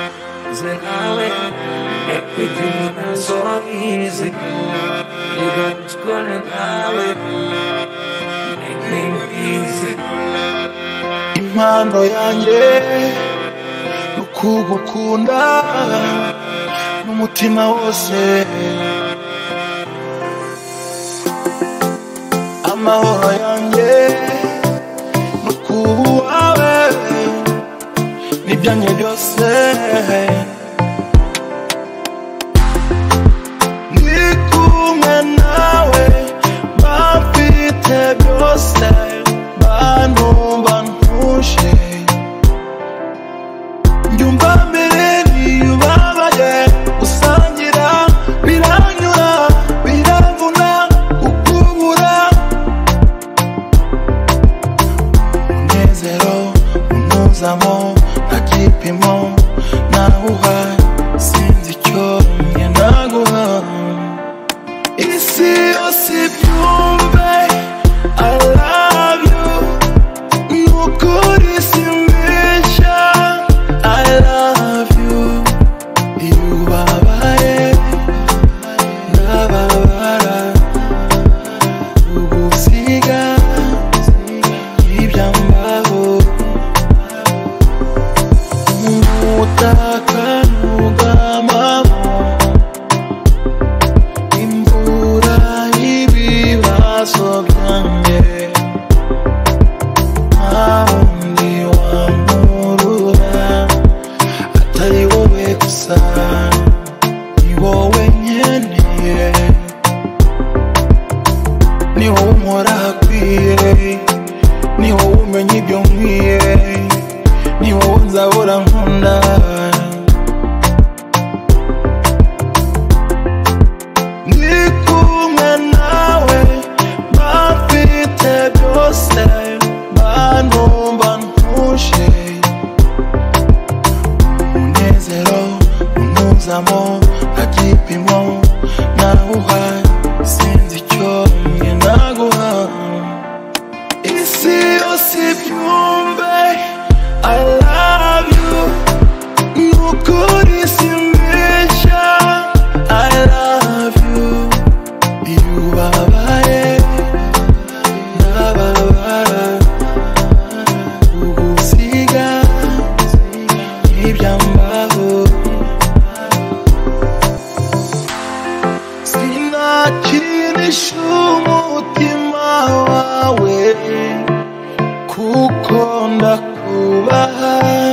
rising island Everything's not so easy You got me scrolling island Make me easy impano yanjye ni ukugukunda n'umutima wose amahoro yanjye ni ukubawe n'ibyanjye byose ndi kumwe nawe bamfite byose bantumva ntuje njyumva mbere ubabaye gusangira biranyura biravuna kukubura umunezero untuzamo nta gipimo nawuha sinzi icyo njye naguha isi yose ibyumve I love you nukuri simbeshya I love you iyo ubabaye ndababara ugusiga ibyambaho umutaka nugamamo imvura y'ibibazo byanjye nta wundi wamurura atari wowe gusa ni wowe nkeneye ni wowe umpora hakwiye ni wowe umenya ibyo nkwiye ni wowe nzahora nkunda ndi kumwe nawe bafite byose bantumva ntuje umunezero untuzamo nta gipimo nawuha sinzi icyo njye naguha isi yose ibyumve I love you nukuri simbeshya I love you iyo ubabaye ndababara ugusiga ntibyambaho sinakinisha umutima wawe kuko ndakubaha